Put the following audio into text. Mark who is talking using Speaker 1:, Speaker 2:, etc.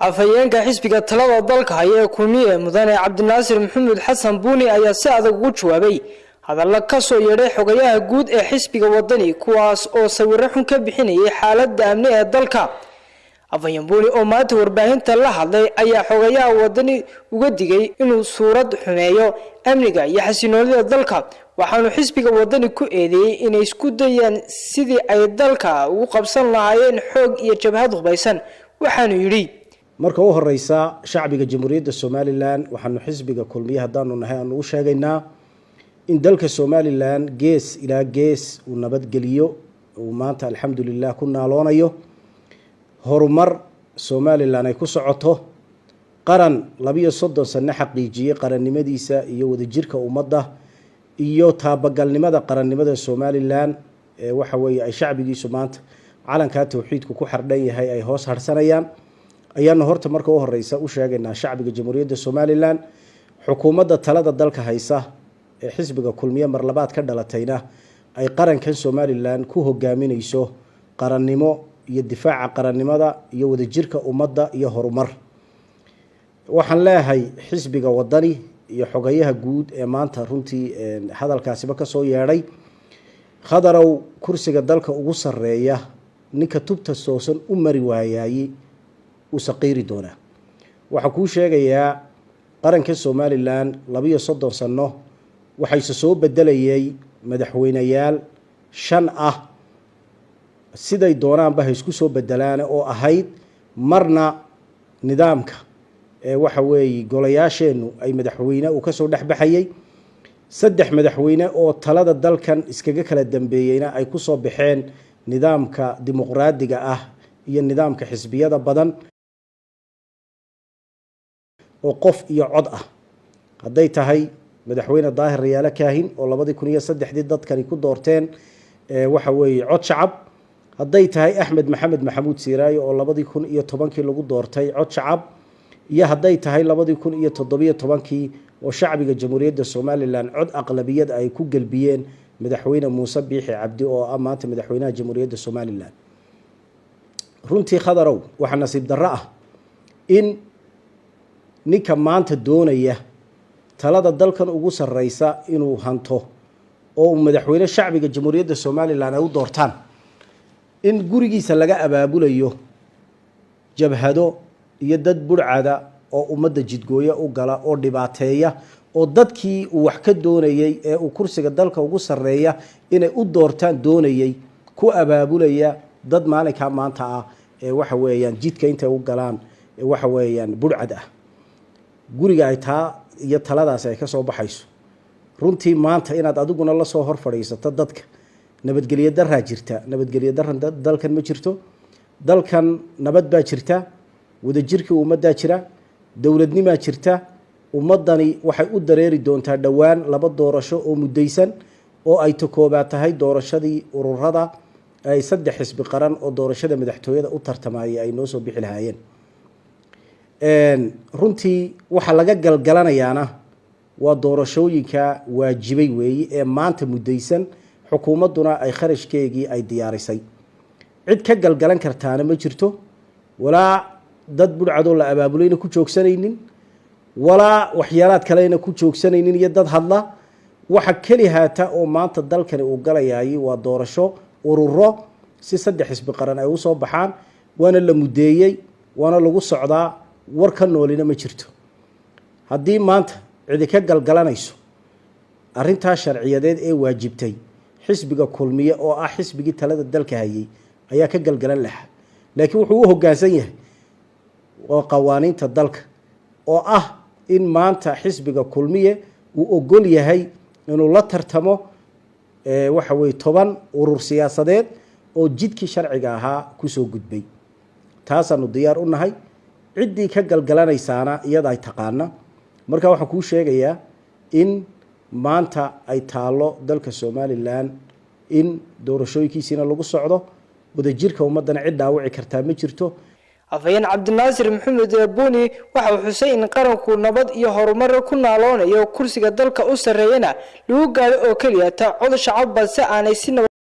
Speaker 1: afhayeenka xisbiga talada dalka haya ee kulmiye mudane cabdinaasir maxamuud xasan buuni ayaa si adag ugu jawaabay hadalla ka soo yeedhay xogayaha guud ee xisbiga wadani kuwaas oo sawiro xun ka bixinayay xaaladda amni ee dalka afhayeen buuni oo maanta warbaahinta la hadlay ayaa xogayaha wadani uga digay inuu suurad xumeeyo amniga iyo xasinoonida dalka waxaanu xisbiga wadani ku eedeeyey inay isku dayaan sidii ay dalka ugu qabsan lahaayeen xoog iyo jabhad hubaysan waxaanu yidhi
Speaker 2: marka u horeysa shacbiga jamhuuriyadda somalilan waxaanu xisbiga kulmiye haddaanu nahay aanu u sheegaynaa in dalka somalilan gees ilaa gees uu nabadgeliyo uu maanta alxamdulilah ku naaloonayo horumar somalilan ay ku socoto qaran labiyo soddon sano xaqiijiyey qarannimadiisa iyo wadajirka ummadda iyo taabagalnimada qarannimada somalilan ee waxa weeye ay shacbigiisu maanta calankaa towxiidku ku xardhan yahay ay hoos harsanayaan ayaanu horta marka u horeysa u sheegaynaa shacbiga jamhuuriyadda somalilan xukuumadda talada dalka haysa ee xisbiga kulmiye marlabaad ka dhalatayna ay qarankan somalilan ku hogaamineyso qarannimo iyo difaaca qarannimada iyo wadajirka ummadda iyo horumar waxaan leeyahay xisbiga wadani iyo xogayaha guud ee maanta runtii hadalkaasiba kasoo yeedhay khadarow kursiga dalka ugu sareeya ninka tubta toosan u mari waayaye uu saqiiri doonaa waxaa kuu sheegayaa qaranka somalilan labiyo soddon sano waxayse soo bedelayay madaxweyneyaal shan ah siday doonaanba ha isku soo bedelaane oo ahayd marna nidaamka ee waxa weeye golayaasheennu ay madaxweyne uu kasoo dhexbaxayay saddex madaxweyne oo talada dalkan iskaga kala dambeeyeyna ay kusoo baxeen nidaamka dimuqraadiga ah iyo nidaamka xisbiyada badan oo qof iyo cod ah hadday tahay madaxweyne daahir rayaalo kaahin oo labadii kun iyo saddexdii dadkani ku doorteen waxa weeye cod shacab hadday tahay axmed maxamed maxamuud siiraayo oo labadii kun iyo tobankii lagu doortay cod shacab iyo hadday tahay labadii kun iyo toddobiyo tobankii oo shacbiga jamhuuriyadda somalilan cod aqlabiyad ay ku gelbiyeen madaxweyne muuse biixi cabdi oo ah maanta madaxweynaha jamhuuriyadda somalilan runtii khadarow waxaa nasiib darro ah in ninka maanta doonaya talada dalkan ugu sareysa inuu hanto oo uu madaxweyne shacbiga jamhuuriyadda somalilan ay u doortaan in gurigiisa laga abaabulayo jabhado iyo dad burcada oo ummadda jidgooye u gala oo dhibaateeya oo dadkii uu wax ka doonayey ee uu kursiga dalka ugu sareeya inay u doortaan doonayey ku abaabulaya dad maalinkaa maanta ah ee waxa weeyaan jidka intay u galaan ee waxa weeyaan burcad ah guriga ay taa iyo taladaasi ay kasoo baxayso runtii maanta inaad adiguna lasoo hor fadhiisato dadka nabadgelyo daraa jirta nabadgelyo daran dalkan ma jirto dalkan nabad baa jirta wadajirkii ummaddaa jira dowladnimaa jirta ummadani waxay u dareeri doontaa dhowaan laba doorasho oo muddaysan oo ay takoobaad tahay doorashadii ururada ay saddex xisbi qaran oo doorashada madaxtooyada u tartamayay ay noo soo bixi lahaayeen runtii waxaa laga galgalanayaana waa doorashooyinka waajibay weeye ee maanta muddaysan xukuumadduna ay kharashkeegii ay diyaarisay cid ka galgalan kartaana ma jirto walaa dad budhcadoo la abaabulayna ku joogsanaynin walaa waxyaalaad kalena ku joogsanaynin iyo dad hadla waxa keli haata oo maanta dalkani uu galayay waa doorasho ururo si saddex xisbi qaran ay usoo baxaan waana la muddeeyey waana lagu socdaa war ka noolina ma jirto haddii maanta cidi ka galgalanayso arrintaa sharciyadeed ee waajibtay xisbiga kulmiye oo ah xisbigii talada dalka hayay ayaa ka galgalan lahaa laakiin wuxuu u hoggaansan yahay oo qawaaniinta dalka oo ah in maanta xisbiga kulmiye uu ogol yahay inuu la tartamo waxa weye toban urur siyaasadeed oo jidkii sharciga ahaa kusoo gudbay taasaanu diyaar u nahay ciddii ka galgalanaysaana iyada ay taqaana marka waxaan kuu sheegayaa in maanta ay taallo dalka somalilan in doorashooyinkiisiina lagu socdo wadajirka ummaddana cid dhaawici kartaa ma jirto
Speaker 1: afhayeen cabdinaasir maxamed buuni waxa uu xusay in qaranku nabad iyo horumar ku naaloonayo kursiga dalka u sarreeyana lagu gaadho oo keliya ta cod shacab balse aanay si nabad